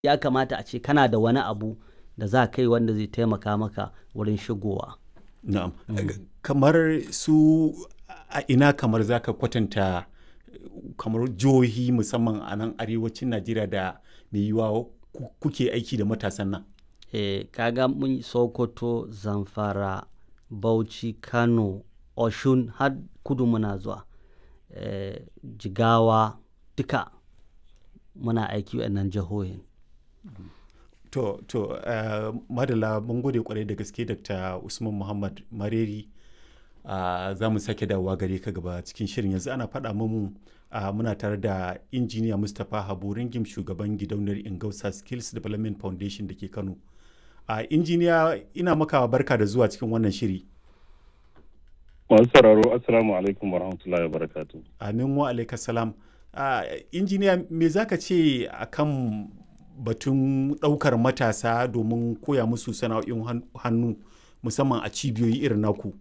ya kamata a ce kana da wani abu da za kai wanda zai taimaka maka wurin shigowa Na'am. Kamar su a ina kamar za ka kwatanta kamar jihohi musamman a nan arewacin Najeriya da mai yiwuwa ku- kuke aiki da matasan nan. e, kaga mun sokoto zamfara bauchi kano oshun har kudu muna zuwa e, jigawa duka muna aiki nan jihohin To, to, uh, madala mun gode kwarai da gaske Dr. Usman Muhammad Mareri. Uh, za mu sake dawowa gare ka gaba cikin shirin yanzu ana faɗa mamu uh, muna tare da injiniya Mustapha Habu Ringim shugaban gidauniyar Ingausa Skills Development Foundation da ke Kano. Uh, injiniya ina maka barka da zuwa cikin wannan shiri. Masu sauraro Assalamu alaikum wa rahmatullahi wa barakatu. Amin wa alaika salam. Uh, injiniya me za ka ce a kan batun ɗaukar matasa domin koya musu sana'o'in han- hannu musamman a cibiyoyi irin naku?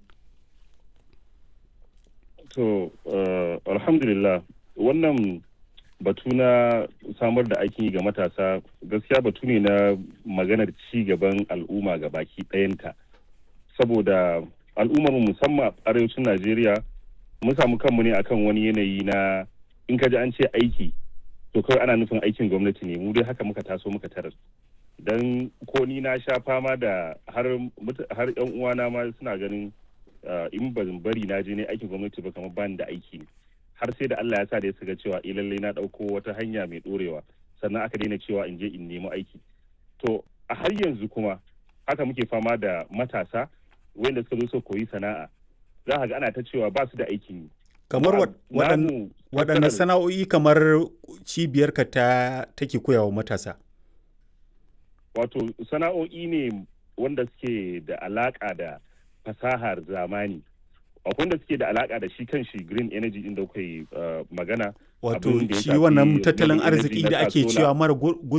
To, uh, alhamdulillah wannan batu na samar da aikin yi ga matasa gaskiya batu ne na maganar ci gaban al'umma ga baki ɗayanta. Saboda al'ummar mu musamman a arewacin Najeriya mun samu kanmu ne akan wani yanayi na in ka ji an ce aiki to kawai ana nufin aikin gwamnati ne mu dai haka muka taso muka tarar. don ko ni na sha fama da har muta- har yan uwana ma suna ganin uh, in ban bari na je ne aikin gwamnati ba kamar bani da aiki ne har sai da Allah ya sa da ya ga cewa eh lallai na dauko wata hanya mai dorewa sannan aka daina cewa in je in nemi aiki to a har yanzu kuma haka muke fama da matasa wanda suka zo su koyi sana'a za ka ga ana ta cewa ba su da aikin yi Kamar wa- waɗan- Namu waɗanne matsalar- sana'o'i kamar cibiyarka ta take koyawa matasa? wato sana'o'i ne wanda suke da alaka da fasahar zamani akwai wanda suke da alaka da shi kan shi green energy inda kuka yi uh, magana Wato abin da ya shi shafi wannan tattalin green energy arziki na da ake solar. cewa mara gu-